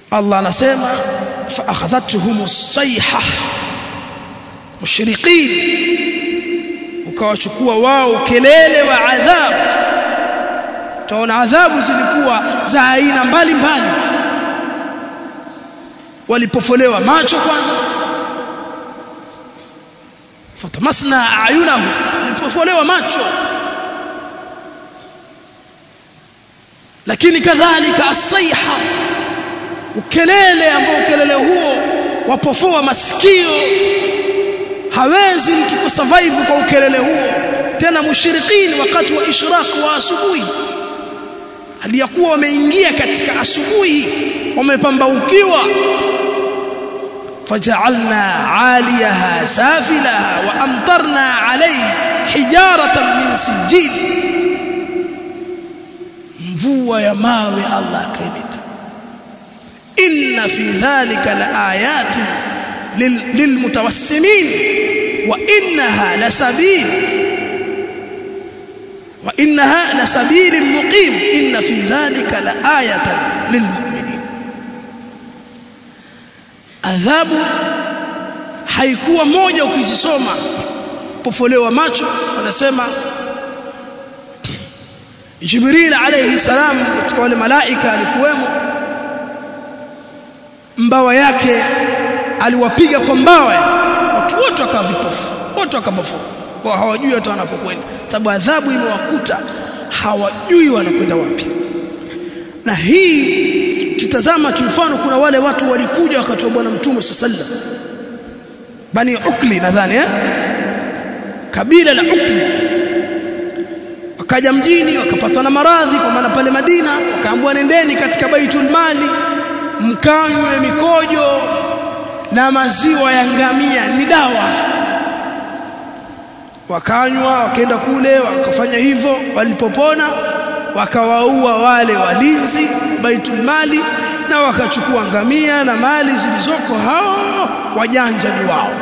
Allah anasema fa akhadhatuhum as-sayha mushriqin ukawachukua wao kelele wa adhabu tunaona adhabu zilikuwa za aina mbalimbali walipofolewa macho kwanza fatamasna ayunahu walipofolewa macho lakini kadhalika asaiha ukelele ambao ukelele huo wapofoa masikio hawezi mtu kusurvive kwa ukelele huo tena mushrikini wakati wa ishraq wa asubuhi aliyakuwa wameingia katika asubuhi wamepambaukiwa فجعلنا عاليها سافلها وأمطرنا عليه حجارة من سجيل mvua ya mawe Allah akaileta inna fi dhalika laayatin lilmutawassimin wa innaha lasabil wa innaha lasabil muqim inna fi dhalika laayatan lilmu'minin adhabu haikuwa moja ukizisoma pofolewa macho wanasema Jibril alayhi salam katika wale malaika alikuwemo mbawa yake aliwapiga kwa mbawa watu wote wakawa vipofu wote wakapofu kwa hawajui hata wanapokwenda sababu adhabu imewakuta hawajui wanakwenda wapi na hii kitazama kimfano kuna wale watu walikuja wakati wa bwana mtume sallallahu bani ukli nadhani eh kabila la ukli wakaja mjini wakapatwa na maradhi kwa maana pale Madina wakaambiwa nendeni katika Baitul Mali mkanywe mikojo na maziwa ya ngamia ni dawa wakanywa wakaenda kule wakafanya hivyo walipopona wakawaua wale walinzi Baitul Mali na wakachukua ngamia na mali zilizoko hao wajanja ni wao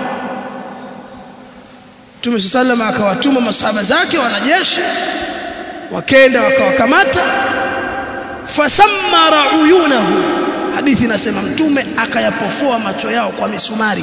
Mtume sallallahu akawatuma masahaba zake wanajeshi wakenda wakawakamata fasammara uyunahu hadithi inasema mtume akayapofoa macho yao kwa misumari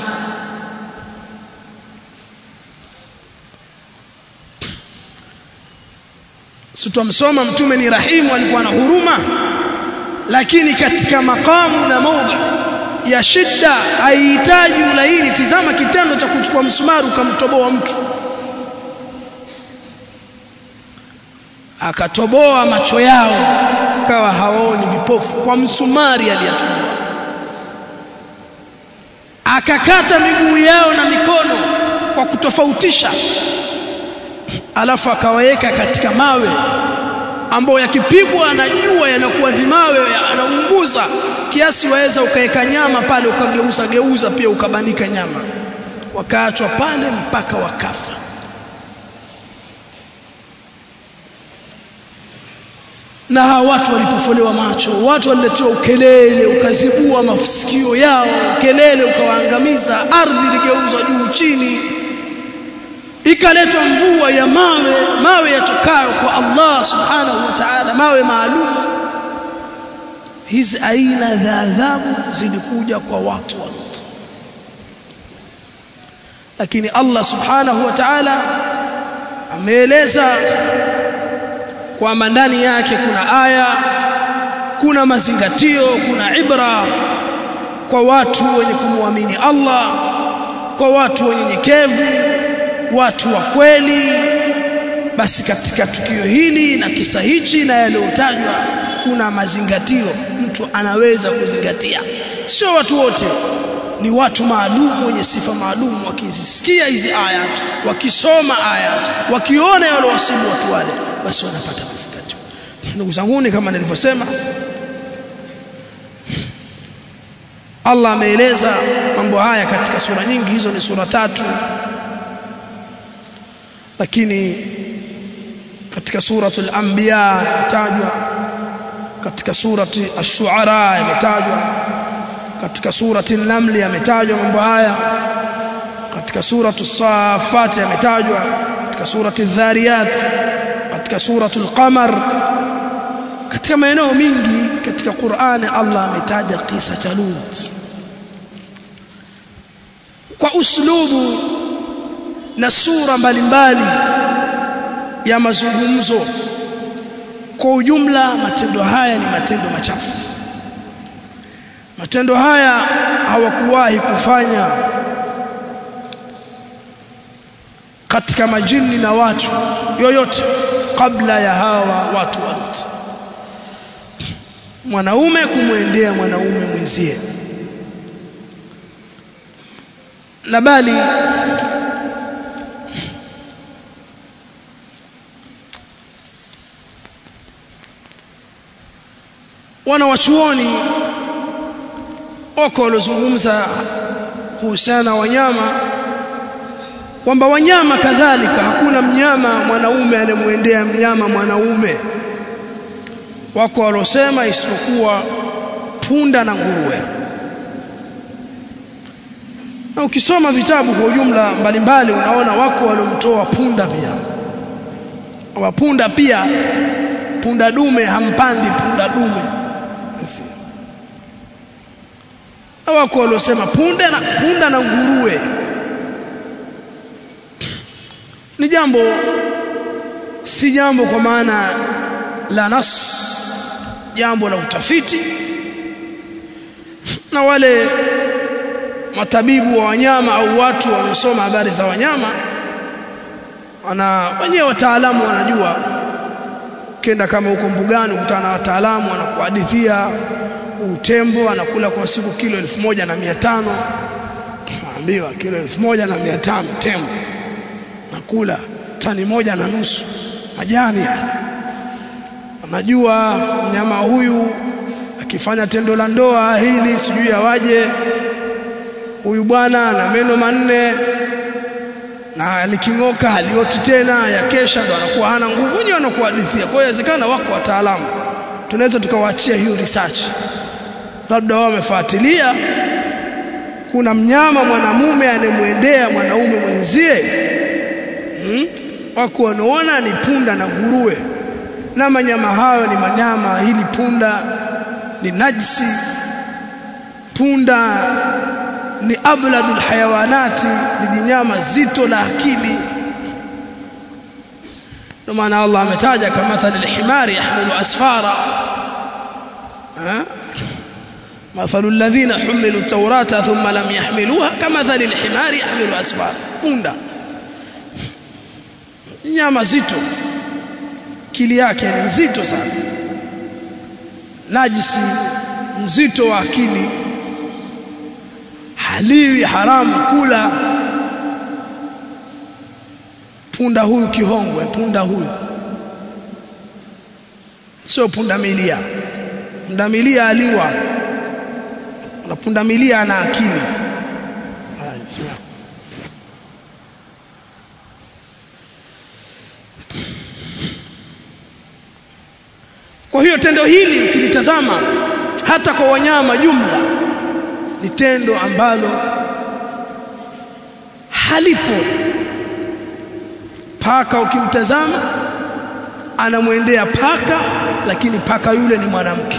situmsoma mtume ni rahimu alikuwa na huruma lakini katika makamu na maudha ya shida haihitaji ulaini tizama kitendo cha kuchukua msumari ukamtoboa mtu akatoboa macho yao kawa hawaoni vipofu kwa msumari aliyatoboa akakata miguu yao na mikono kwa kutofautisha alafu akawaweka katika mawe ambayo yakipigwa na jua yanakuwa ni mawe yanaunguza kiasi waweza ukaweka nyama pale ukageuza geuza pia ukabanika nyama wakaachwa pale mpaka wakafa na hawa watu walipofolewa macho watu waliletewa ukelele ukazibua masikio yao ukelele ukawaangamiza ardhi iligeuzwa juu chini ikaletwa mvua ya mawe mawe yatokayo kwa Allah subhanahu wa ta'ala mawe maalum hizi aina za adhabu zilikuja kwa watu wa Lut lakini Allah subhanahu wa ta'ala ameeleza kwamba ndani yake kuna aya kuna mazingatio kuna ibra kwa watu wenye kumwamini Allah kwa watu wenyenyekevu watu wa kweli basi katika tukio hili na kisa hichi na yaliyotajwa kuna mazingatio mtu anaweza kuzingatia sio watu wote ni watu maalum wenye sifa maalum wakizisikia hizi ayat wakisoma ayat wakiona yale wasibu watu wale basi wanapata mazingatio ndugu zangu kama nilivyosema Allah ameeleza mambo haya katika sura nyingi hizo ni sura tatu lakini katika suratul anbiya imetajwa katika surati ash-shu'ara imetajwa katika surati an-naml yametajwa mambo haya katika suratu safat yametajwa katika surati adh-dhariyat katika suratul qamar katika maeneo mingi katika Qur'ani Allah ametaja kisa cha Lut kwa uslubu na sura mbalimbali ya mazungumzo kwa ujumla matendo haya ni matendo machafu matendo haya hawakuwahi kufanya katika majini na watu yoyote kabla ya hawa watu wa Lut mwanaume kumwendea mwanaume mwenzie na bali wana wachuoni wako waliozungumza kuhusiana na wanyama kwamba wanyama kadhalika hakuna mnyama mwanaume anemwendea mnyama mwanaume wako waliosema isipokuwa punda na nguruwe na ukisoma vitabu kwa ujumla mbalimbali unaona wako waliomtoa punda pia wa punda pia punda dume hampandi punda dume wako waliosema punda na punda na nguruwe ni jambo si jambo kwa maana la nas jambo la utafiti na wale matabibu wa wanyama au watu wanaosoma habari za wanyama wana wenyewe wataalamu wanajua kenda kama huko mbugani ukutana na wataalamu wanakuhadithia utembo anakula kwa siku kilo elfu moja na mia tano naambiwa kilo elfu moja na mia tano tembo nakula tani moja na nusu majani anajua mnyama huyu akifanya tendo la ndoa hili sijui awaje huyu bwana ana meno manne na aliking'oka halioti tena yakesha ndo anakuwa hana nguvu wenyewe wanakuhadithia kwa hiyo inawezekana wako wataalamu tunaweza tukawaachia hiyo research labda wao wamefuatilia kuna mnyama mwanamume anemwendea mwanaume mwenzie hmm? wako wanaona ni punda na nguruwe na manyama hayo ni manyama hili punda ni najisi punda ni abladul hayawanati ni jinyama zito la akili ndio maana Allah ametaja kama mathali alhimari yahmilu asfara مثل الذين حملوا التوراة ثم لم يحملوها كمثل الحمار يحمل أسفار punda nyama zito kili yake ni nzito sana najisi mzito wa akili haliwi haramu kula punda huyu kihongwe punda huyu sio punda milia punda milia aliwa na punda milia ana akili kwa hiyo tendo hili ukilitazama hata kwa wanyama jumla ni tendo ambalo halipo paka ukimtazama anamwendea paka lakini paka yule ni mwanamke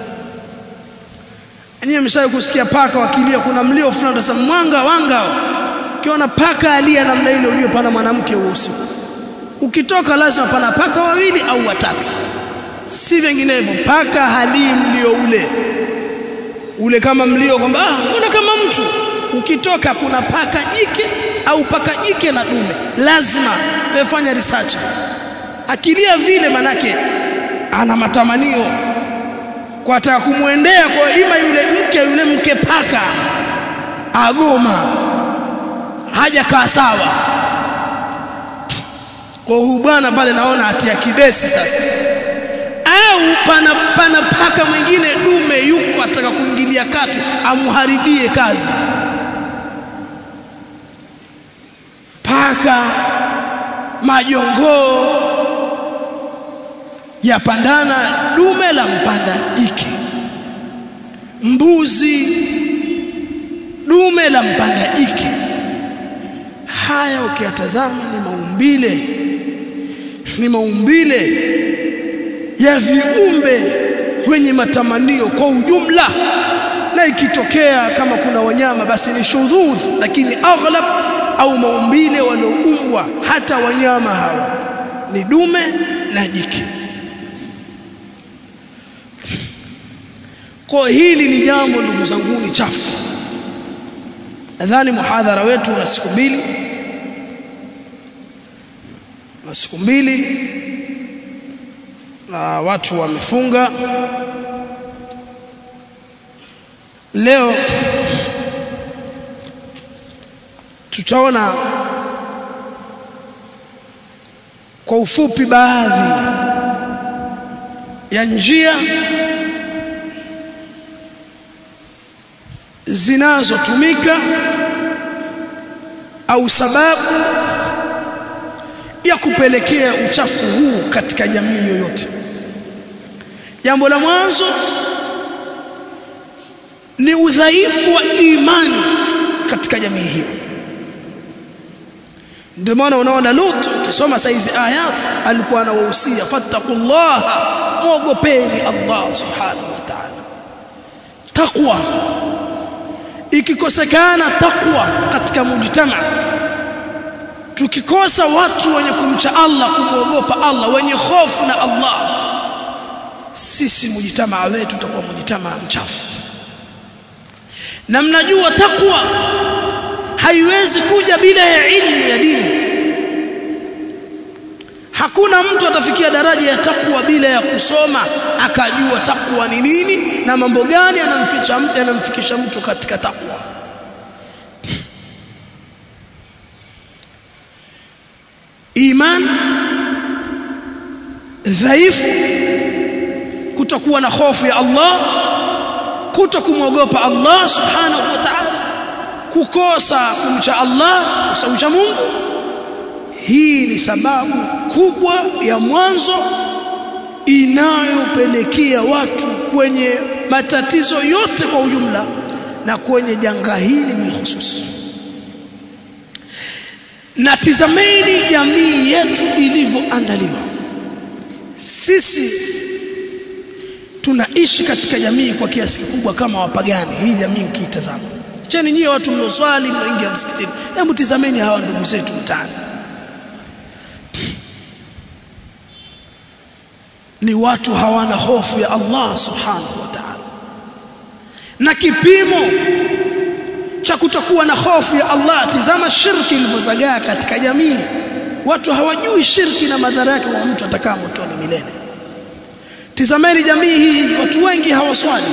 Nyie mshawahi kusikia paka wakilia kuna mlio fulani utasema mwanga wanga ukiona paka alia namna ile ujue pana mwanamke huo usiku ukitoka lazima pana paka wawili au watatu si vinginevyo paka halii mlio ule ule kama mlio kwamba ah mbona kama mtu ukitoka kuna paka jike au paka jike na dume lazima wefanya research akilia vile manake ana matamanio kwa ataka kumwendea kwa ima yule mke yule mke paka agoma haja kaa sawa kwa huyu bwana pale naona atia kidesi sasa au pana, pana paka mwingine dume yuko ataka kuingilia kati amharibie kazi paka majongoo yapandana dume la mpanda jike mbuzi dume la mpanda jike haya ukiyatazama ni maumbile ni maumbile ya viumbe wenye matamanio kwa ujumla na ikitokea kama kuna wanyama basi ni shudhudh lakini aghlab au maumbile walioumbwa hata wanyama hawa ni dume na jike kwa hili ni jambo ndugu zangu ni chafu nadhani muhadhara wetu una siku mbili na siku mbili na watu wamefunga leo tutaona kwa ufupi baadhi ya njia zinazotumika au sababu ya kupelekea uchafu huu katika jamii yoyote jambo la mwanzo ni udhaifu wa imani katika jamii hiyo ndio maana unaona Lut ukisoma saizi ayat alikuwa anawahusia fattaqullaha muogopeni Allah subhanahu wa ta'ala taqwa ikikosekana taqwa katika mujtama tukikosa watu wenye kumcha Allah kumwogopa Allah wenye hofu na Allah sisi mujtamaa wetu tutakuwa mujtamaa mchafu na mnajua takwa haiwezi kuja bila ya ilmu ya dini hakuna mtu atafikia daraja ya takwa bila ya kusoma akajua takwa ni nini na mambo gani yanamfikisha mtu yanamfikisha mtu katika takwa iman dhaifu kutokuwa na hofu ya Allah kutokumwogopa Allah subhanahu wa ta'ala kukosa kumcha Allah kusawisha Mungu hii ni sababu kubwa ya mwanzo inayopelekea watu kwenye matatizo yote kwa ujumla na kwenye janga hili bilkhusus na tizameni jamii yetu ilivyoandaliwa sisi tunaishi katika jamii kwa kiasi kikubwa kama wapagani hii jamii ukiitazama cheni nyie watu mnoswali mnaingia msikitini hebu tizameni hawa ndugu zetu mtaani ni watu hawana hofu ya Allah subhanahu wa ta'ala na kipimo cha kutokuwa na hofu ya Allah tizama shirki ilivyozagaa katika jamii watu hawajui shirki na madhara yake kwa mtu atakaa motoni milele tizameni jamii hii watu wengi hawaswali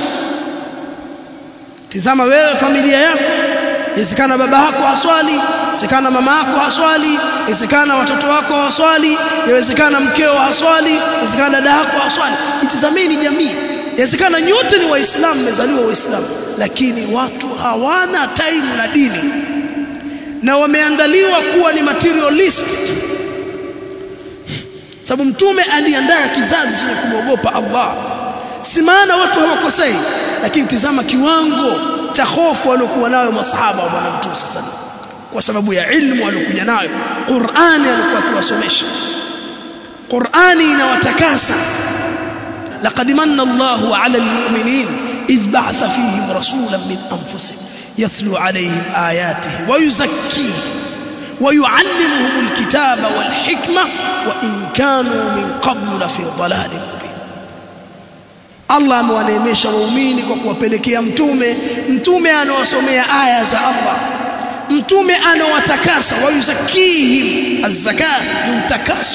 tizama wewe familia yako inawezekana baba yako haswali inawezekana mama yako haswali inawezekana watoto wako haswali inawezekana mkeo haswali inawezekana dada yako haswali itizameni jamii inawezekana nyote ni waislamu mmezaliwa waislamu lakini watu hawana time na dini na wameandaliwa kuwa ni materialist sababu mtume aliandaa kizazi chenye kumwogopa Allah si maana watu hawakosei lakini tizama kiwango cha hofu waliokuwa nayo masahaba wa bwana mtume sasa kwa sababu ya ilmu waliokuja nayo Qur'ani alikuwa akiwasomesha Qur'ani inawatakasa laqad manna Allahu 'ala al-mu'minin idh ba'atha fihim rasulan min anfusihim yatlu 'alayhim ayatihi wa yuzakkihim ويعلمهم الكتاب والحكمة وإن كانوا من قبل لفي ضلال مبين Allah amewaneemesha waumini kwa kuwapelekea mtume mtume anawasomea aya za Allah mtume anawatakasa wayuzakihim azzaka ni utakaso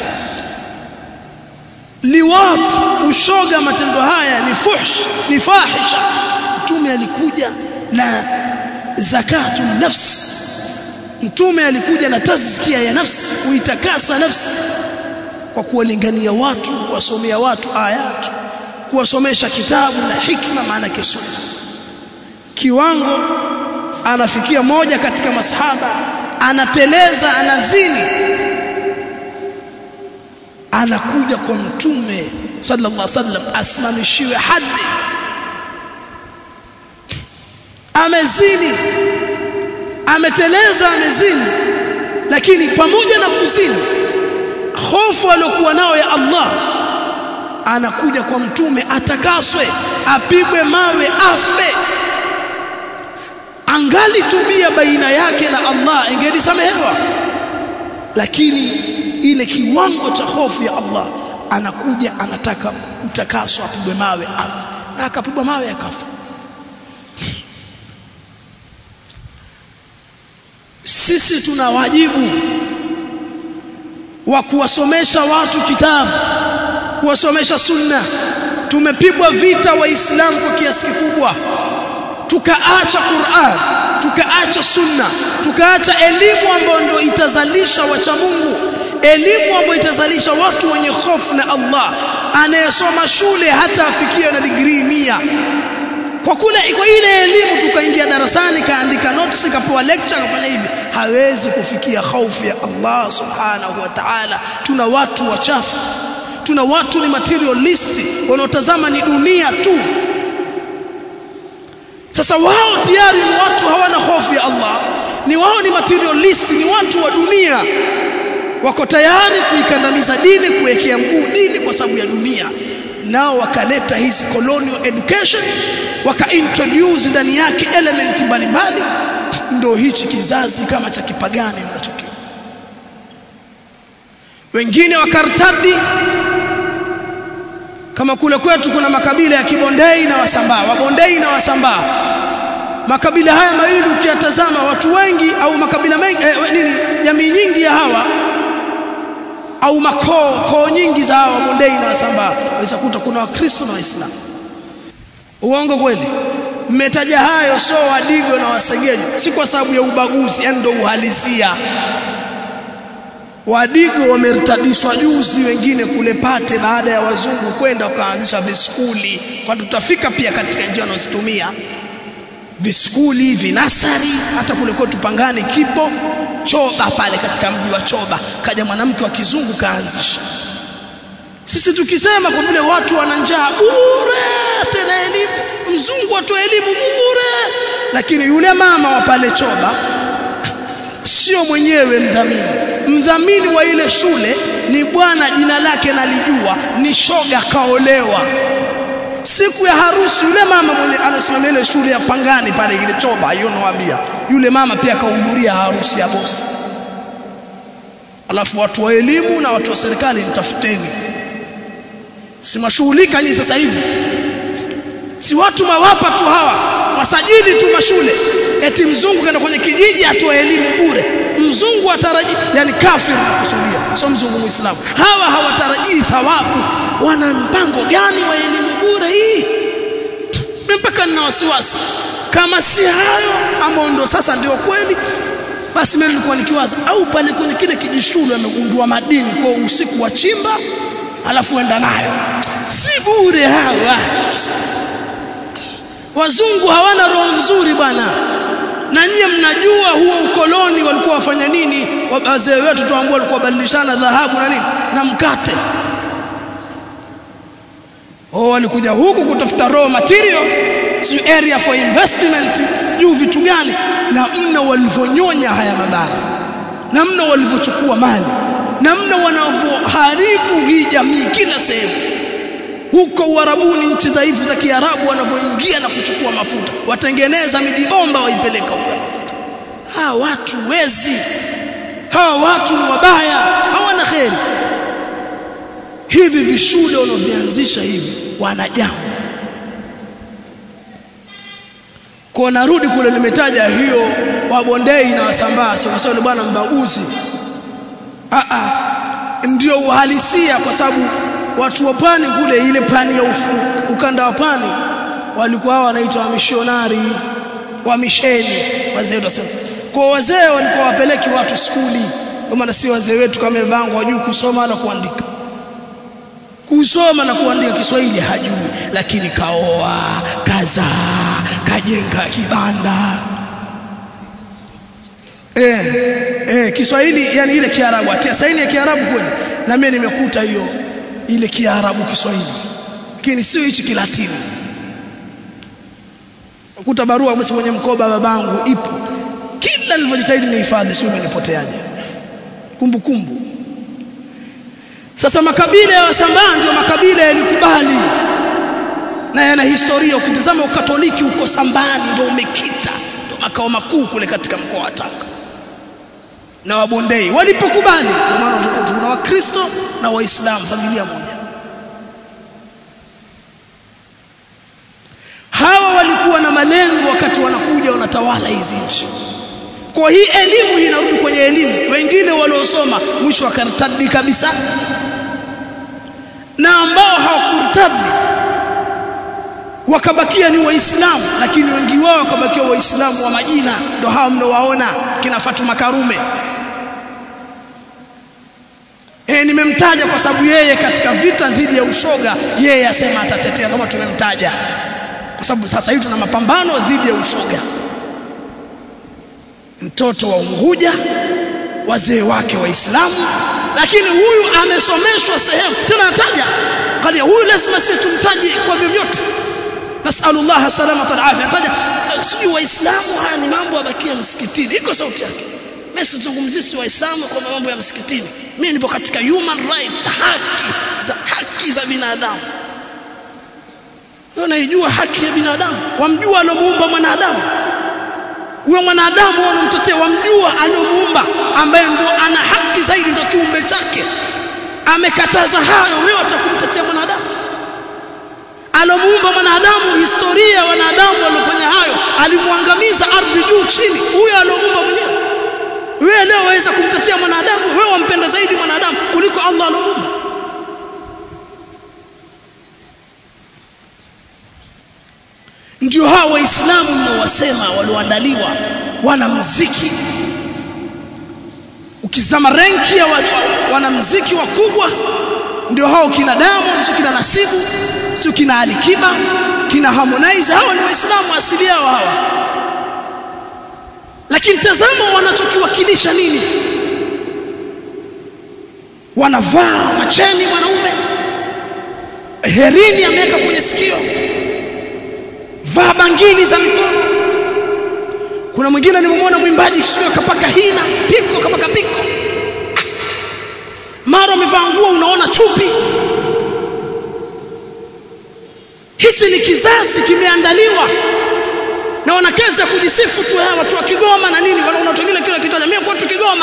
liwat ushoga matendo haya ni fuhsh ni fahisha mtume alikuja na zakatu nafsi mtume alikuja na tazkia ya nafsi kuitakasa nafsi kwa kuwalingania watu kuwasomea watu ayat kuwasomesha kitabu na hikma maana sunna kiwango anafikia moja katika masahaba anateleza anazini anakuja kwa mtume sallallahu alaihi wasallam asimamishiwe hadi amezini ameteleza amezini lakini pamoja na kuzini hofu aliyokuwa nao ya Allah anakuja kwa mtume atakaswe apigwe mawe afe angali tubia baina yake na Allah ingelisamehewa lakini ile kiwango cha hofu ya Allah anakuja anataka utakaso apigwe mawe afe na akapigwa mawe akafa sisi tuna wajibu wa kuwasomesha watu kitabu kuwasomesha sunna tumepigwa vita waislamu kwa kiasi kikubwa tukaacha Qur'an tukaacha sunna tukaacha elimu ambayo ndio itazalisha wacha Mungu elimu ambayo itazalisha watu wenye hofu na Allah anayesoma shule hata afikie na degree mia kwa kule kwa ile elimu tukaingia darasani kaandika notes kapewa lecture kafanya hivi hawezi kufikia hofu ya Allah subhanahu wa ta'ala tuna watu wachafu tuna watu ni materialist wanaotazama ni dunia tu sasa wao tayari ni watu hawana hofu ya Allah ni wao ni materialist ni watu wa dunia wako tayari kuikandamiza dini kuwekea mguu dini kwa sababu ya dunia nao wakaleta hizi colonial education wakaintroduce ndani yake element mbalimbali ndio hichi kizazi kama cha kipagani mnachokiona wengine wakartadi kama kule kwetu kuna makabila ya Kibondei na Wasambaa Wabondei na Wasambaa makabila haya mawili ukiyatazama watu wengi au makabila mengi eh, nini jamii nyingi ya hawa au makoo koo nyingi za hawa Wabondei na Wasambaa waweza kuta kuna Wakristo na Waislamu uongo kweli mmetaja hayo so wadigo na wasegeji si kwa sababu ya ubaguzi yani ndio uhalisia Wadigo wamertadishwa juzi wengine kule Pate baada ya wazungu kwenda wakaanzisha viskuli kwa tutafika pia katika njia wanazotumia viskuli vinasari hata kule kwetu Pangani kipo Choba pale katika mji wa Choba kaja mwanamke wa kizungu kaanzisha sisi tukisema kwa vile watu wana njaa bure tena elimu mzungu atoe elimu bure lakini yule mama wa pale Choba sio mwenyewe mdhamini mdhamini wa ile shule ni bwana jina lake nalijua ni shoga kaolewa siku ya harusi yule mama mwenye anasimamia ile shule ya Pangani pale ile choba hiyo nawaambia yule mama pia akahudhuria harusi ya bosi alafu watu wa elimu na watu wa serikali nitafuteni si mashughulika nyinyi sasa hivi si watu mawapa tu hawa wasajili tu mashule eti mzungu kaenda kwenye kijiji atoe elimu bure mzungu ataraji yani kafir nakusudia sio mzungu muislamu hawa hawatarajii thawabu wana mpango gani wa elimu bure hii mpaka nina wasiwasi kama si hayo ambao ndo sasa ndio kweli basi mimi nilikuwa nikiwaza au pale kwenye kile kijishule amegundua madini kwa usiku wa chimba alafu enda nayo si bure hawa wazungu hawana roho nzuri bwana na nyie mnajua huo ukoloni walikuwa wafanya nini wazee wetu tuambao walikuwa badilishana dhahabu na nini na mkate oh walikuja huku kutafuta raw material si area for investment juu vitu gani na mna walivyonyonya haya mabara na mna walivyochukua mali na mna wanavyoharibu hii jamii kila sehemu huko Uarabuni nchi dhaifu za Kiarabu wanavyoingia na kuchukua mafuta watengeneza mijibomba waipeleka huko mafuta hawa watu wezi hawa watu ni wabaya hawana kheri hivi vishule wanavyoanzisha hivi wanajaa kwa narudi kule nimetaja hiyo wabondei na wasambaa sio kwa sababu bwana mbaguzi a a ndio uhalisia kwa sababu watu wa pwani kule ile pwani ya ufu, ukanda wa pwani walikuwa hao wanaitwa wamishonari wa misheni wazee wasema kwa wazee walikuwa wapeleki watu skuli kwa maana si wazee wetu kama bango wajui kusoma na kuandika kusoma na kuandika Kiswahili hajui lakini kaoa kazaa kajenga kibanda eh eh Kiswahili yani ile Kiarabu atia saini ya Kiarabu kweli na mimi nimekuta hiyo ile Kiarabu Kiswahili lakini sio hichi Kilatini kuta barua basi kwenye mkoba babangu ipo kila nilivyojitahidi nihifadhi sio imenipoteaje kumbukumbu sasa makabila ya wasambaa ndio makabila yalikubali na yana historia ukitazama ukatoliki uko sambani ndio umekita ndio makao makuu kule katika mkoa wa Tanga na wabondei walipokubali kwa maana tuna wakristo na waislamu familia moja hawa walikuwa na malengo wakati wanakuja wanatawala hizi nchi kwa hii elimu inarudi kwenye elimu wengine waliosoma mwisho wakartadi kabisa na ambao hawakurtadi wakabakia ni waislamu lakini wengi wao wakabakia waislamu wa majina ndio hao mnaowaona kina Fatuma Karume E, nimemtaja kwa sababu yeye katika vita dhidi ya ushoga yeye asema atatetea kama tumemtaja kwa sababu sasa hivi tuna mapambano dhidi ya ushoga mtoto wa Unguja wazee wake waislamu lakini huyu amesomeshwa sehemu tena nataja angalia huyu lazima sisi tumtaje kwa vyovyote nasallallahu salamata alafia nataja sijui waislamu haya ni mambo yabakia msikitini iko sauti yake mimi sizungumzii si waislamu kwa mambo ya msikitini mimi nipo katika human rights haki za haki za binadamu unaijua haki ya binadamu wamjua alomuumba mwanadamu huyo mwanadamu unamtetea wamjua alomuumba ambaye ndo ana haki zaidi ndo kiumbe chake amekataza hayo wewe utakumtetea mwanadamu alomuumba mwanadamu historia wanadamu waliofanya hayo alimwangamiza ardhi juu chini huyo alomuumba mwenyewe wewe leo waweza kumtetea mwanadamu wewe wampenda zaidi mwanadamu kuliko Allah alomuumba ndio hao waislamu mnaowasema walioandaliwa wana mziki ukizama renki ya wanamziki wakubwa ndio hao kina Diamond sio kina Nasibu sio kina Alikiba kina Harmonize hao ni waislamu asili yao hawa lakini tazama wanachokiwakilisha nini wanavaa macheni mwanaume herini ameweka kwenye sikio vaa bangili za mikono kuna mwingine nimemwona mwimbaji kisio kapaka hina piko kapaka piko mara amevaa nguo unaona chupi hichi ni kizazi kimeandaliwa na wanakeza kujisifu tu hawa watu wa Kigoma na nini wanaona watu wengine kile kitaja mimi kwetu Kigoma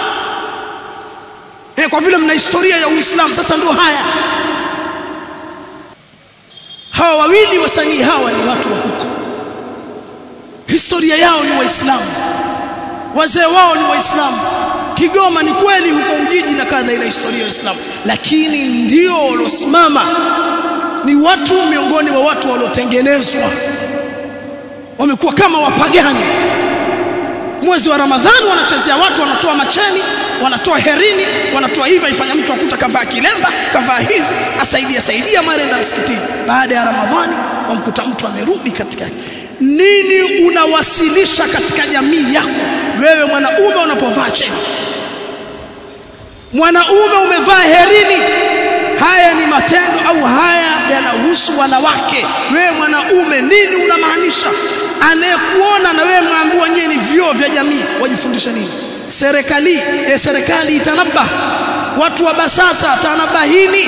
eh kwa vile mna historia ya Uislamu sasa ndio haya hawa wawili wasanii hawa ni watu wa huko historia yao ni waislamu wazee wao ni waislamu Kigoma ni kweli huko Ujiji na kadha ina historia ya Uislamu lakini ndio waliosimama ni watu miongoni wa watu waliotengenezwa wamekuwa kama wapagani mwezi wa Ramadhani wanachezea watu wanatoa macheni wanatoa herini wanatoa hivi ifanya mtu akuta kavaa kilemba kavaa hivi asaidia saidia marenda msikitini baada ya Ramadhani wamkuta mtu amerudi katika nini unawasilisha katika jamii yako wewe mwanaume unapovaa cheni mwanaume umevaa herini haya ni matendo au haya yanahusu wanawake wewe mwanaume nini unamaanisha anayekuona na wewe mwambiwa nyinyi ni vioo vya jamii wajifundisha nini serikali eh, serikali itanaba watu wa basasa tanabahini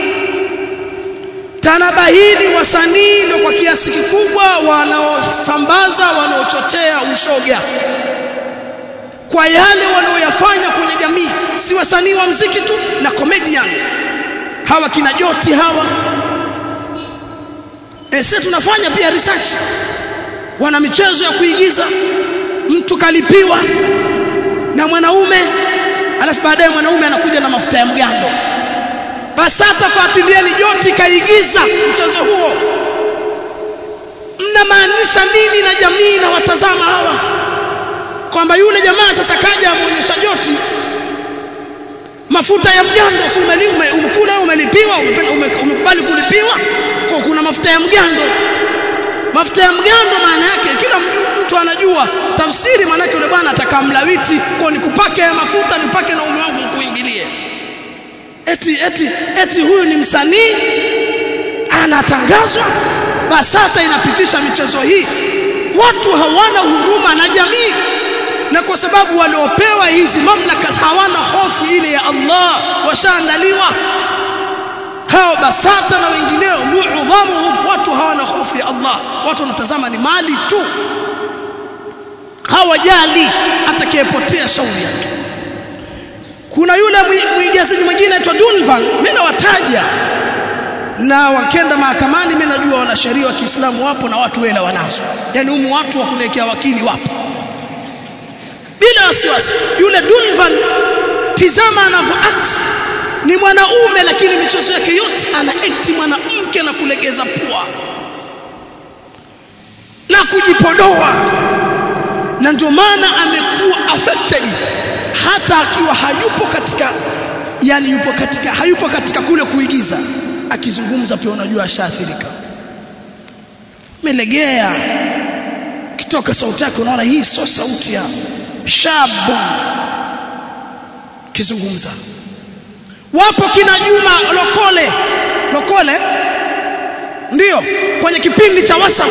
tanabahini wasanii ndio kwa kiasi kikubwa wanaosambaza wanaochochea ushoga kwa yale wanaoyafanya kwenye jamii si wasanii wa mziki tu na comedian hawa kina joti hawa e, sisi tunafanya pia research wana michezo ya kuigiza mtu kalipiwa na mwanaume alafu baadaye mwanaume anakuja na mafuta ya mgando basi hata fuatilieni joti kaigiza mchezo huo mnamaanisha nini na jamii na watazama hawa kwamba yule jamaa sasa kaja amuonyesha joti mafuta ya mgando si ume, umekula umelipiwa umekubali kulipiwa kwa kuna mafuta ya mgando mafuta ya mgando maana yake kila mtu anajua tafsiri maana yake yule bwana atakamlawiti kwa nikupake ya mafuta nipake na ume wangu nikuingilie eti eti eti huyu ni msanii anatangazwa basi sasa inapitisha michezo hii watu hawana huruma na jamii na kwa sababu waliopewa hizi mamlaka hawana hofu ile ya Allah washaandaliwa hao basata na wengineo muudhamuhum watu hawana hofu ya Allah watu wanatazama ni mali tu hawajali atakayepotea shauri yake kuna yule mwigizaji mwingine anaitwa Dunvan mimi nawataja na wakenda mahakamani mimi najua wanasheria wa Kiislamu wapo na watu wela wanazo yani humu watu wa kunekea wakili wapo bila wasiwasi yule Dunvan tizama anavyo act ni mwanaume lakini michezo yake yote ana act mwanamke na kulegeza pua na kujipodoa na ndio maana amekuwa affected hata akiwa hayupo katika yani yupo katika hayupo katika kule kuigiza akizungumza pia unajua ashaathirika melegea kitoka sauti yake unaona hii sio sauti ya shabu kizungumza wapo kina Juma Lokole Lokole ndio kwenye kipindi cha WhatsApp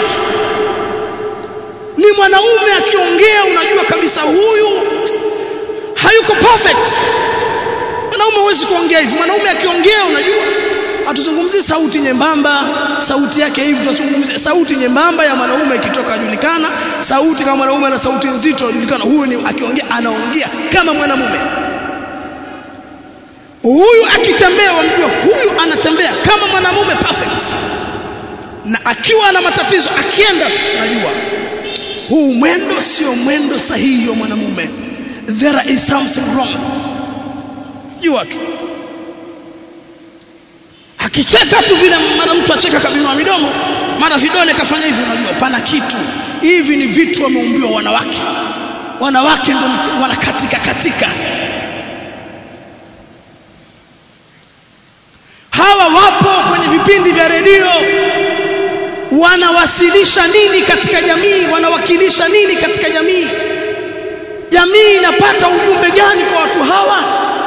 ni mwanaume akiongea unajua kabisa huyu hayuko perfect mwanaume huwezi kuongea hivi mwanaume akiongea unajua hatuzungumzii sauti nyembamba sauti yake hivi tunazungumzia sauti nyembamba ya mwanaume ikitoka ajulikana sauti kama mwanaume ana sauti nzito ajulikana huyu ni akiongea anaongea kama mwanamume huyu akitembea wamjua huyu anatembea kama mwanamume perfect na akiwa na matatizo akienda najua huu mwendo sio mwendo sahihi wa mwanamume there is something wrong jua tu akicheka tu vile mara mtu acheka kabinua midomo mara vidole kafanya hivi unajua pana kitu hivi ni vitu wameumbiwa wanawake wanawake ndio wanakatika katika hawa wapo kwenye vipindi vya redio wanawasilisha nini katika jamii wanawakilisha nini katika jamii jamii inapata ujumbe gani kwa watu hawa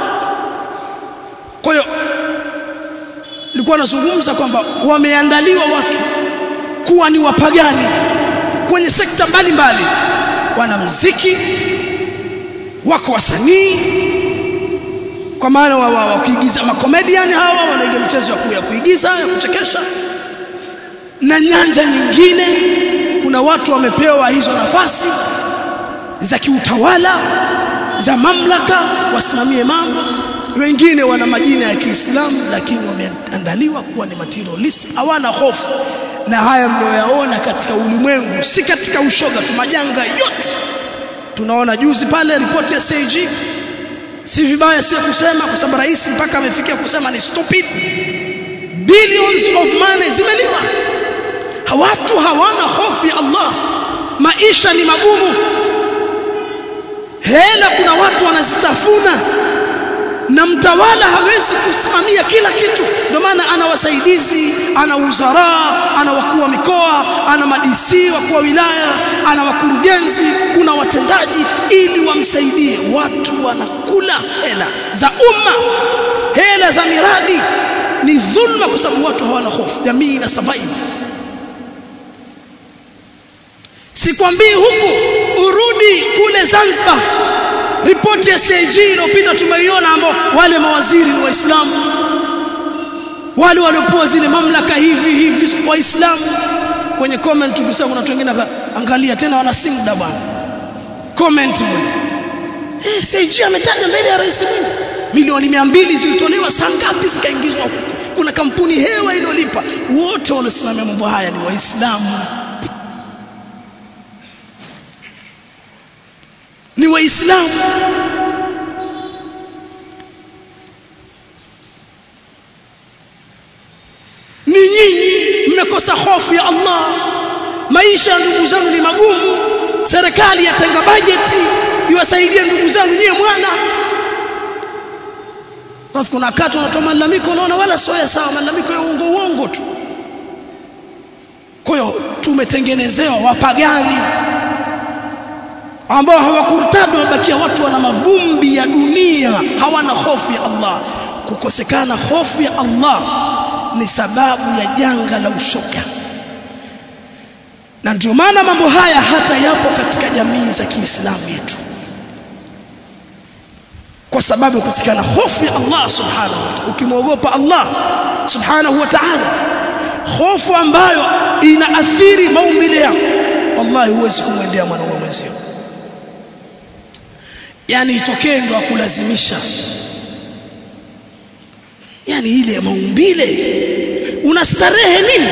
kwa hiyo nilikuwa nazungumza kwamba wameandaliwa watu kuwa ni wapagani kwenye sekta mbalimbali wana mziki wako wasanii kwa maana wa, wa, wa kuigiza makomediani hawa wanaiga mchezo ya kuigiza ya kuchekesha na nyanja nyingine kuna watu wamepewa hizo nafasi za kiutawala za mamlaka wasimamie mambo wengine wana majina ya Kiislamu lakini wameandaliwa kuwa ni materialist hawana hofu na haya mnayoyaona katika ulimwengu si katika ushoga tu majanga yote tunaona juzi pale ripoti ya CAG si vibaya sio kusema kwa sababu rais mpaka amefikia kusema ni stupid billions of money zimeliwa watu hawana hofu ya Allah maisha ni magumu hela kuna watu wanazitafuna na mtawala hawezi kusimamia kila kitu ndio maana ana wasaidizi ana wizara ana wakuu wa mikoa ana madisi wakuu wa wilaya ana wakurugenzi kuna watendaji ili wamsaidie watu wanakula hela za umma hela za miradi ni dhulma kwa sababu watu hawana hofu jamii ina survive sikwambii huku urudi kule Zanzibar ripoti ya CAG iliyopita tumeiona ambao wale mawaziri ni waislamu wale waliopewa zile mamlaka hivi hivi waislamu kwenye comment tukisema kuna watu wengine angalia tena wana simda bwana comment mwe eh CAG ametaja mbele ya rais Mwinyi milioni mia mbili zilitolewa saa ngapi zikaingizwa huko kuna kampuni hewa iliyolipa wote waliosimamia mambo haya ni waislamu ni waislamu ni nyinyi mmekosa hofu ya Allah maisha ya ndugu zangu ni magumu serikali yatenga bajeti iwasaidie ndugu zangu nyie mwana Alafu kuna wakati unatoa malalamiko unaona wala sio sawa malalamiko ya uongo uongo tu kwa hiyo tumetengenezewa wapagani ambao hawakurtadi wamebakia watu wana mavumbi ya dunia hawana hofu ya Allah kukosekana hofu ya Allah ni sababu ya janga la ushoga na ndio maana mambo haya hata yapo katika jamii za Kiislamu yetu kwa sababu ya kusikana hofu ya Allah subhanahu wa ta'ala ukimwogopa Allah subhanahu wa ta'ala hofu ambayo inaathiri maumbile yako wallahi huwezi kumwendea mwanaume mwenzio yani itokee ndo akulazimisha yani ile maumbile unastarehe nini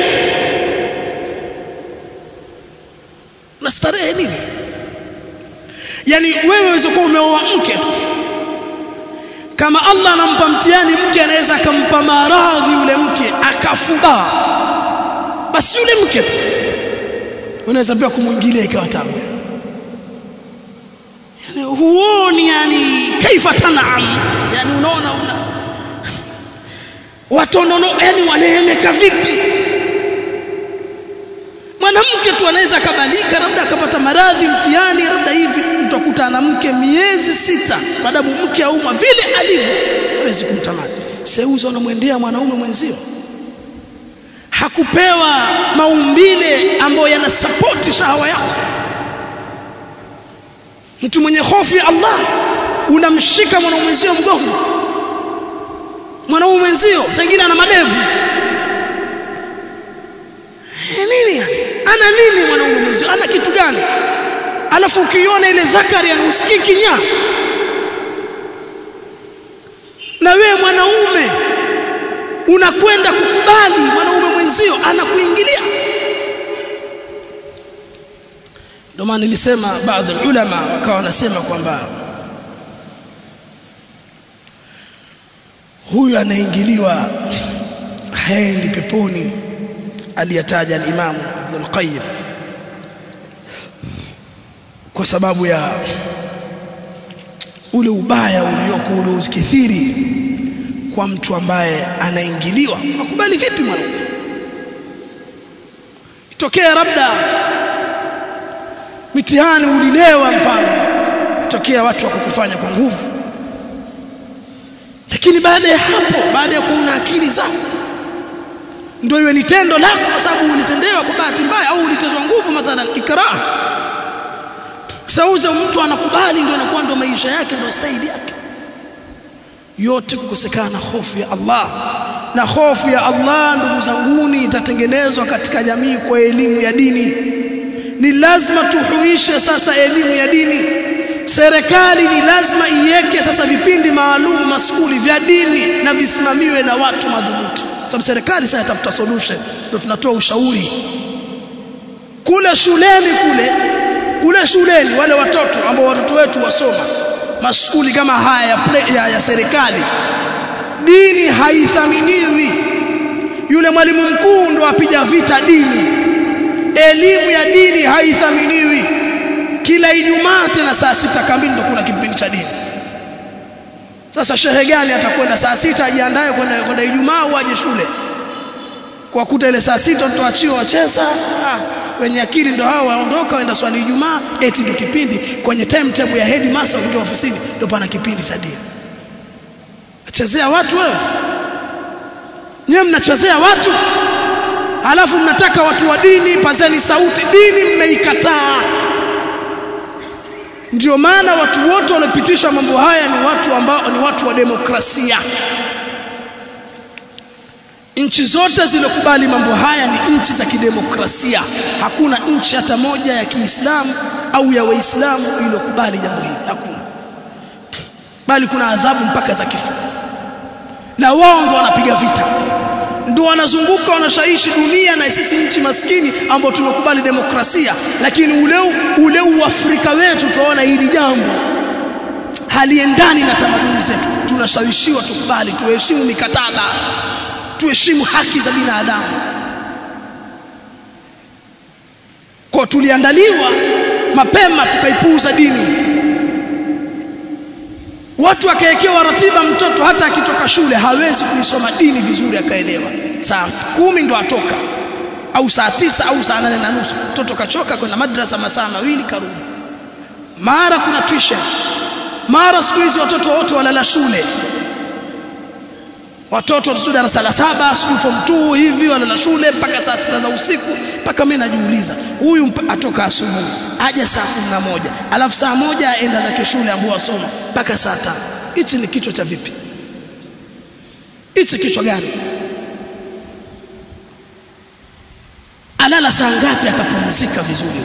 unastarehe nini yani wewe waweza kuwa umeoa mke tu kama Allah anampa mtihani mke anaweza akampa maradhi yule mke akafuba basi yule mke tu unaweza pia kumwingilia ikawa tabu yani huoni yani kaifa tanaam yani unaona una watonono yani wanaemeka vipi mwanamke tu anaweza akabalika labda akapata maradhi mtihani labda hivi utakuta na mke miezi sita baadaye mke aumwa vile alivyo hawezi kumtamani seuza unamwendea mwanaume mwenzio hakupewa maumbile ambayo yanasapoti shahawa yako mtu mwenye hofu ya Allah unamshika mwanaume mwenzio mgongo mwanaume mwenzio sengine ana madevu nini yani ana nini mwanaume mwenzio ana kitu gani alafu ukiona ile zakari anahusikii kinya na wewe mwanaume unakwenda kukubali mwanaume mwenzio anakuingilia ndio maana nilisema baadhi ya ulama wakawa wanasema kwamba huyu anaingiliwa haendi peponi aliyataja al-Imam Ibn al-Qayyim kwa sababu ya ule ubaya ulioko ule ukithiri kwa mtu ambaye anaingiliwa akubali vipi mwanaume itokea labda mitihani ulilewa mfano itokea watu wakakufanya kwa nguvu lakini baada ya hapo baada ya kuwa una akili zako ndio iwe ni tendo lako kwa sababu ulitendewa kwa bahati mbaya au ulitezwa nguvu mathalan ikrah sauza mtu anakubali ndio anakuwa ndio maisha yake ndio staili yake yote kukosekana hofu ya Allah na hofu ya Allah ndugu zanguni itatengenezwa katika jamii kwa elimu ya dini ni lazima tuhuishe sasa elimu ya dini serikali ni lazima iweke sasa vipindi maalum maskuli vya dini na visimamiwe na watu madhubuti sababu serikali sasa itafuta solution ndio tunatoa ushauri kule shuleni kule kule shuleni wale watoto ambao watoto wetu wasoma maskuli kama haya ya, play, ya, ya serikali dini haithaminiwi yule mwalimu mkuu ndo apiga vita dini elimu ya dini haithaminiwi kila Ijumaa tena saa sita kamili ndo kuna kipindi cha dini sasa shehe gani atakwenda saa sita ajiandae kwenda kwenda Ijumaa au aje shule kwa kuta ile saa sita mtoachiwa wacheza ah, wenye akili ndo hao waondoka waenda swali Ijumaa eti ndio kipindi kwenye timetable ya headmaster kuja ofisini ndio pana kipindi cha dini achezea watu wewe nyewe mnachezea watu halafu mnataka watu wa dini pazeni sauti dini mmeikataa ndio maana watu wote waliopitisha mambo haya ni watu ambao ni watu wa demokrasia nchi zote zilizokubali mambo haya ni nchi za kidemokrasia hakuna nchi hata moja ya Kiislamu au ya Waislamu iliyokubali jambo hili hakuna bali kuna adhabu mpaka za kifo na wao ndio wanapiga vita ndio wanazunguka wanashaishi dunia na sisi nchi maskini ambao tumekubali demokrasia lakini ule ule uafrika wetu tunaona hili jambo haliendani na tamaduni zetu tunashawishiwa tukubali tuheshimu mikataba tuheshimu haki za binadamu kwa tuliandaliwa mapema tukaipuuza dini watu akaekewa ratiba mtoto hata akitoka shule hawezi kuisoma dini vizuri akaelewa saa kumi ndo atoka au saa tisa au saa nane na nusu mtoto kachoka kwenda madrasa masaa mawili karudi mara kuna tuition mara siku hizi watoto wote walala shule watoto tu darasa la saba sijui form 2 hivi walala shule mpaka saa sita za usiku mpaka mimi najiuliza huyu atoka asubuhi aja saa kumi na moja alafu saa moja aenda zake shule ambao wasoma mpaka saa tano hichi ni kichwa cha vipi hichi kichwa gani alala saa ngapi akapumzika vizuri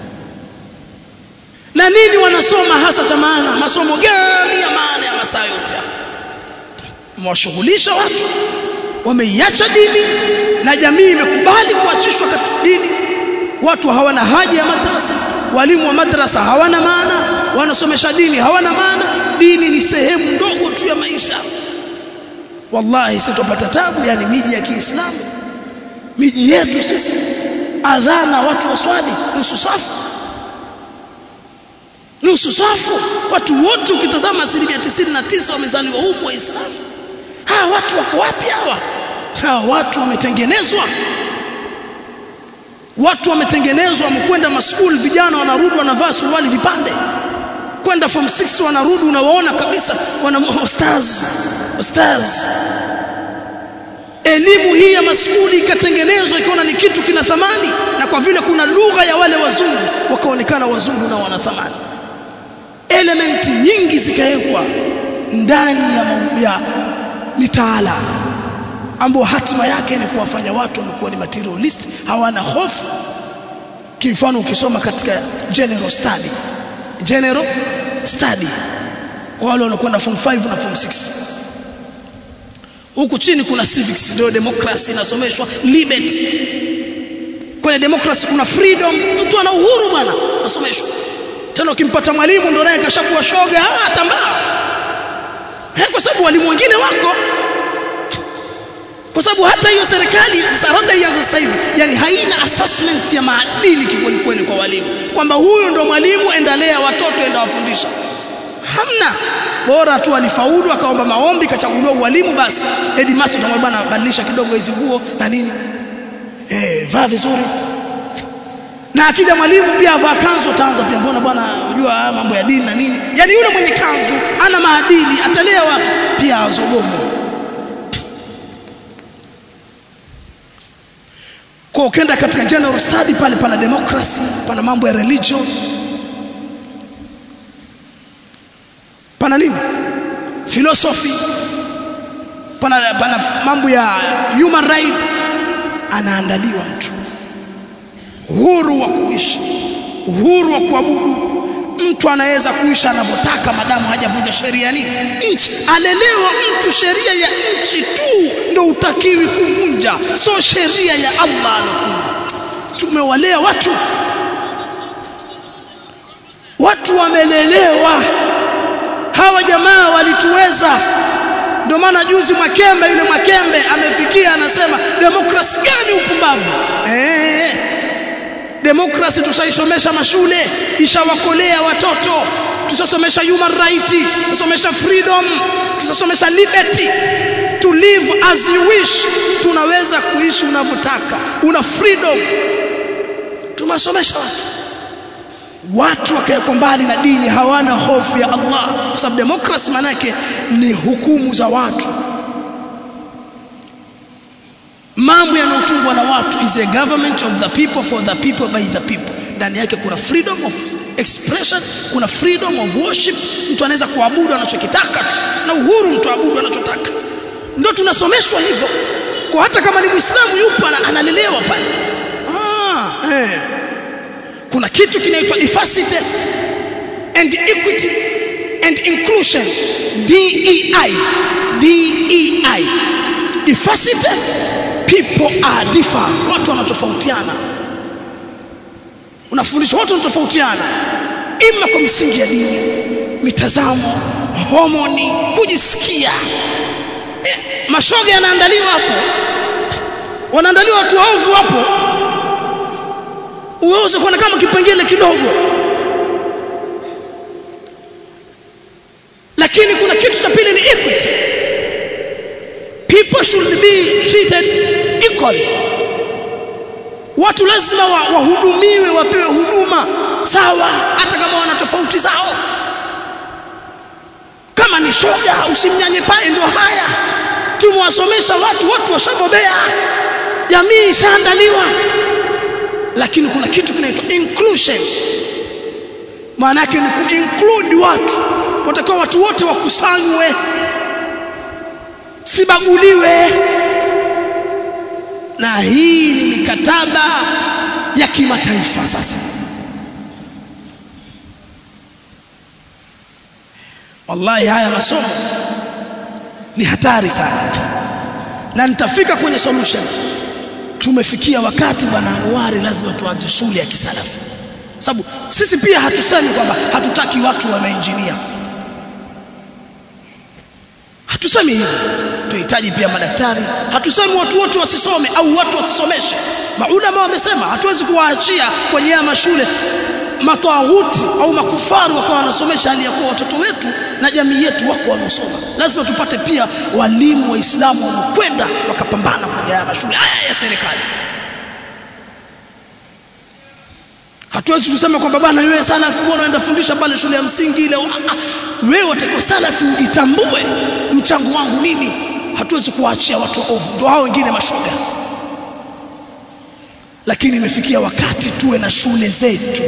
na nini wanasoma hasa cha maana masomo gani ya maana ya masaa yote haya mwashughulisha watu wameiacha dini na jamii imekubali kuachishwa katika dini watu hawana haja ya madrasa walimu wa madrasa hawana maana wanasomesha dini hawana maana dini ni sehemu ndogo tu ya maisha wallahi sitopata tabu yani miji ya Kiislamu miji yetu sisi adhana watu waswali nusu safu nusu safu watu wote ukitazama asilimia tisini na tisa wamezaliwa humu waislamu hawa watu wako wapi hawa hawa watu wametengenezwa watu wametengenezwa wamekwenda maskuli vijana wanarudi wanavaa suruali vipande kwenda form 6 wanarudi unawaona kabisa wana stars stars elimu hii ya maskuli ikatengenezwa ikiona ni kitu kina thamani na kwa vile kuna lugha ya wale wazungu wakaonekana wazungu na wana thamani elementi nyingi zikawekwa ndani ya, ya mitaala ambao hatima yake ni kuwafanya watu wamekuwa ni materialist hawana hofu kimfano ukisoma katika general study general study wale wanakwenda form 5 na form 6 huku chini kuna civics ndio democracy inasomeshwa liberty kwenye democracy kuna freedom mtu ana uhuru bwana nasomeshwa tena ukimpata mwalimu ndio naye kashakuwa shoga ah tambaa eh kwa sababu walimu wengine wako kwa sababu hata hiyo serikali sarada ya sasa hivi yani haina assessment ya maadili kikweli kweli kwa walimu kwamba huyu ndo mwalimu endelea watoto enda wafundisha hamna bora tu alifaulu akaomba maombi kachaguliwa ualimu basi headmaster atamwambia bwana badilisha kidogo hizi nguo na nini eh vaa vizuri na akija mwalimu pia avaa kanzu ataanza pia mbona bwana unajua mambo ya dini na nini yani yule mwenye kanzu ana maadili atalea watu pia azogomo kwa ukenda katika general study pale pana democracy pana mambo ya religion pana nini philosophy pana, pana mambo ya human rights anaandaliwa mtu uhuru wa kuishi uhuru wa kuabudu mtu anaweza kuishi anavyotaka madamu hajavunja sheria nini nchi alelewa mtu sheria ya nchi tu ndio utakiwi kuvunja so sheria ya Allah alokuwa tumewalea watu watu wamelelewa hawa jamaa walituweza ndio maana juzi Mwakembe yule Mwakembe amefikia anasema demokrasi gani upumbavu eh demokrasi tushaisomesha mashule ishawakolea watoto tushasomesha human right tushasomesha freedom tushasomesha liberty to live as you wish tunaweza kuishi unavyotaka una freedom tumesomesha watu watu wakawekwa mbali na dini hawana hofu ya Allah kwa sababu demokrasi manake ni hukumu za watu mambo yanayotungwa na watu is a government of the people for the people by the people ndani yake kuna freedom of expression kuna freedom of worship mtu anaweza kuabudu anachokitaka tu na uhuru mtu abudu anachotaka ndio tunasomeshwa hivyo kwa hata kama ni muislamu yupo analelewa pale ah, eh. kuna kitu kinaitwa diversity and equity and inclusion DEI DEI diversity people are differ watu wanatofautiana unafundisha watu wanatofautiana ima kwa misingi ya dini mitazamo homoni kujisikia e, mashoga yanaandaliwa hapo wanaandaliwa watu waovu hapo uweze kuona kama kipengele kidogo lakini kuna kitu cha pili ni equity people should be treated equally watu lazima wahudumiwe wa wapewe huduma sawa hata kama wana tofauti zao kama ni shoga usimnyanye pale ndo haya tumewasomesha watu watu washabobea jamii ishaandaliwa lakini kuna kitu kinaitwa inclusion maana yake ni kuinclude watu watakiwa watu wote wakusanywe sibaguliwe na hii ni mikataba ya kimataifa sasa wallahi haya masomo ni hatari sana na nitafika kwenye solution tumefikia wakati bwana Anwari lazima tuanze shule ya kisalafu sababu sisi pia hatusemi kwamba hatutaki watu wa mainjinia hatusemi hivyo tunahitaji pia madaktari hatusemi watu wote wasisome au watu wasisomeshe maulama wamesema hatuwezi kuwaachia kwenye haya mashule matawuti au makufaru wakawa wanasomesha hali ya kuwa watoto wetu na jamii yetu wako wanaosoma lazima tupate pia walimu waislamu wanaokwenda wakapambana kwenye haya mashule haya ya serikali hatuwezi kusema kwamba bwana wewe salafi bwana unaenda fundisha pale shule ya msingi ile wewe utakuwa salafi ujitambue mchango wangu nini hatuwezi kuwaachia watu ovu ndio hao wengine mashoga lakini imefikia wakati tuwe na shule zetu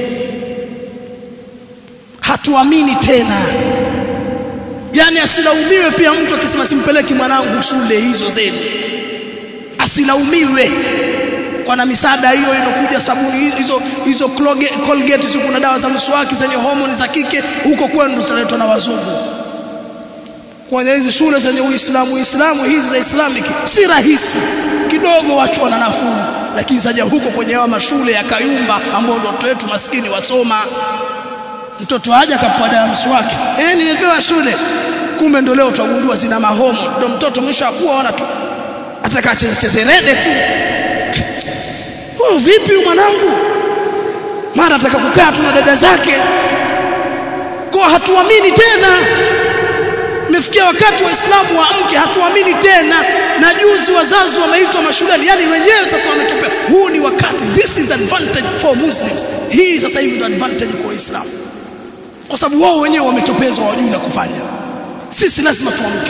hatuamini tena yani asilaumiwe pia mtu akisema simpeleki mwanangu shule hizo zenu asilaumiwe kwa na misaada hiyo inokuja sabuni hizo hizo Colgate hizo kuna dawa za mswaki zenye homoni za kike huko kwenu zinaletwa na wazungu kwenye hizi shule zenye Uislamu Uislamu hizi za Islamic si rahisi kidogo watu wana nafuu lakini zaja huko kwenye hawa mashule ya Kayumba ambao ndio watoto wetu maskini wasoma mtoto haja kapewa dawa mswaki eh nimepewa shule kumbe ndio leo tutagundua zina mahomo ndio mtoto mwisho akuwa ona tu ataka cheze cheze rede tu huyu vipi mwanangu mara ataka kukaa tu na dada zake kwa hatuamini tena imefikia wakati waislamu waamke hatuamini tena na juzi wazazi wameitwa mashuleni yani wenyewe sasa wametupea huu ni wakati this is advantage for muslims hii sasa hivi ndio advantage kwa waislamu kwa sababu wao wenyewe wametopezwa wajui la kufanya sisi lazima tuamke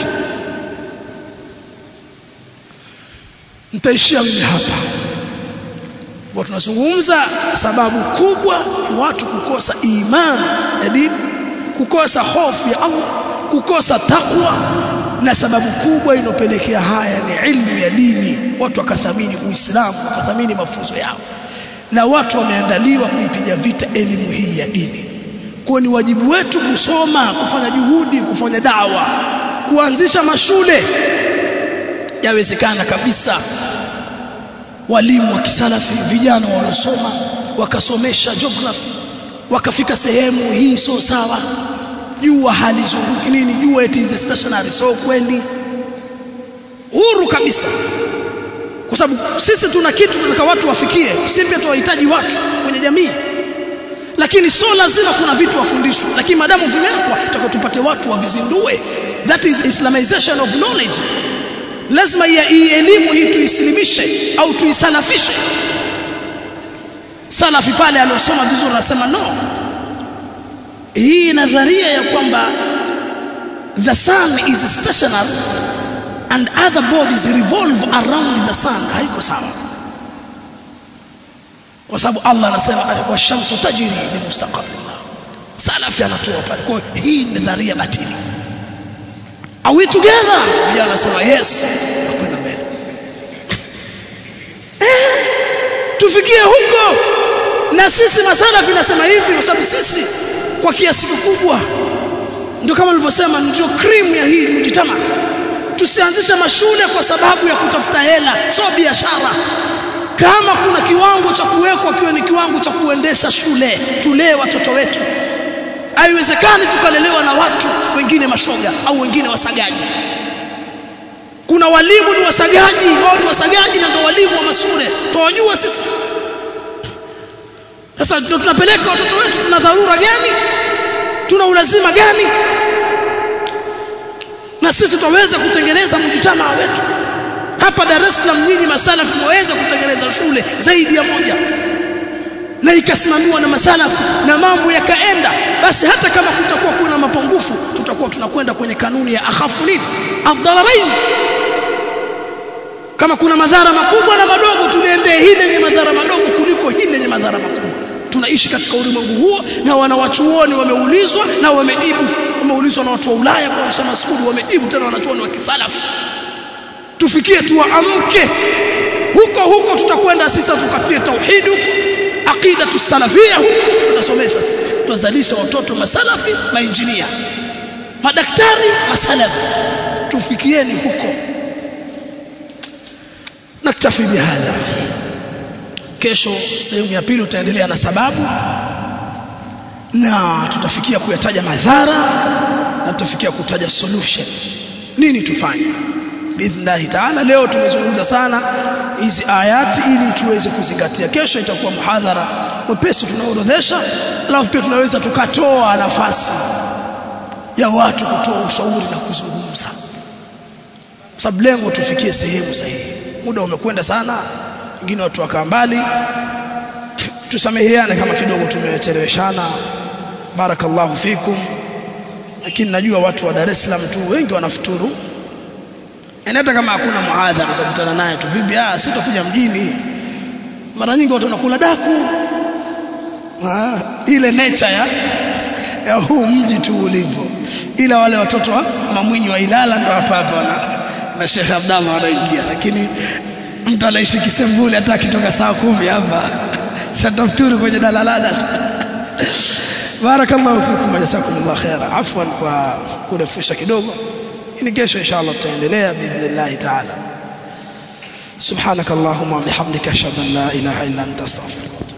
nitaishia mimi hapa kwa tunazungumza sababu kubwa ni watu kukosa imani ya dini kukosa hofu ya Allah kukosa takwa na sababu kubwa inopelekea haya ni ilmu ya dini watu wakathamini uislamu wakathamini mafunzo yao na watu wameandaliwa kuipiga vita elimu hii ya dini kwa ni wajibu wetu kusoma kufanya juhudi kufanya dawa kuanzisha mashule yawezekana kabisa walimu wa kisalafi vijana wanaosoma wakasomesha geography wakafika sehemu hii sio sawa jua halizunguki nini jua it is stationary so kweli huru kabisa kwa sababu sisi tuna kitu tunataka watu wafikie sisi pia tunahitaji watu kwenye jamii lakini sio lazima kuna vitu wafundishwe lakini madamu vimewekwa tutaka tupate watu wavizindue that is islamization of knowledge lazima hii elimu hii tuisilimishe au tuisalafishe salafi pale aliosoma vizuri anasema no hii nadharia ya kwamba the sun is stationary and other bodies revolve around the sun haiko sawa kwa sababu Allah anasema washamsu tajri limustaqarrillah salafi anatoa pale kwa hii ni nadharia batili are we together vijana anasema yes akwenda mbele eh, tufikie huko na sisi masalafi nasema hivi kwa sababu sisi kwa kiasi kikubwa ndio kama nilivyosema ndio cream ya hii mjitama tusianzishe mashule kwa sababu ya kutafuta hela sio biashara kama kuna kiwango cha kuwekwa kiwe ni kiwango cha kuendesha shule tulee watoto wetu haiwezekani tukalelewa na watu wengine mashoga au wengine wasagaji kuna walimu ni wasagaji wao ni wasagaji na ndio walimu wa mashule tuwajua sisi sasa tunapeleka watoto wetu tuna dharura gani tuna ulazima gani na sisi tutaweza kutengeneza mjitamaa wetu hapa Dar es Salaam nyinyi masalafu mwaweza kutengeneza shule zaidi ya moja na ikasimamiwa na masalafu na mambo yakaenda basi hata kama kutakuwa kuna mapungufu tutakuwa tunakwenda kwenye kanuni ya akhafu nini adhararain kama kuna madhara makubwa na madogo tuliendee hili lenye madhara madogo kuliko hili lenye madhara makubwa tunaishi katika ulimwengu huo na wanawachuoni wameulizwa na wamejibu wameulizwa na watu wa Ulaya kuanzisha masukuli wamejibu tena wanachuoni wa kisalafu tufikie tuamke huko huko tutakwenda sisi tukatie tauhid huko aqida tusalafia tunasomesha tutazalisha watoto masalafi mainjinia madaktari masalafi tufikieni huko naktafi bihadha kesho sehemu ya pili utaendelea na sababu na tutafikia kuyataja madhara na tutafikia kutaja solution nini tufanye biidhnillahi taala leo tumezungumza sana hizi ayati ili tuweze kuzingatia kesho itakuwa muhadhara mwepesi tunaorodhesha alafu pia tunaweza tukatoa nafasi ya watu kutoa ushauri na kuzungumza sababu lengo tufikie sehemu sahihi muda umekwenda sana wengine watu wakaa mbali tusameheane kama kidogo tumecheleweshana barakallahu fikum lakini najua watu wa Dar es Salaam tu wengi wanafuturu na hata kama hakuna muadhara za kukutana naye tu vipi ah sitakuja mjini mara nyingi watu wanakula daku ah, ile nature ya ya huu mji tu ulivyo ila wale watoto wa mamwinyi wa Ilala ndo hapa hapa na na Sheikh Abdallah wanaingia lakini mtu anaishi Kisembuli hata akitoka saa kumi hapa satafuturu kwenye dalalala barakallahu fikum jazakumullah khaira afwan kwa kurefusha kidogo ni kesho inshallah tutaendelea biidhnillah taala subhanakallahumma wa bihamdika ashhadu an la ilaha illa anta astaghfiruka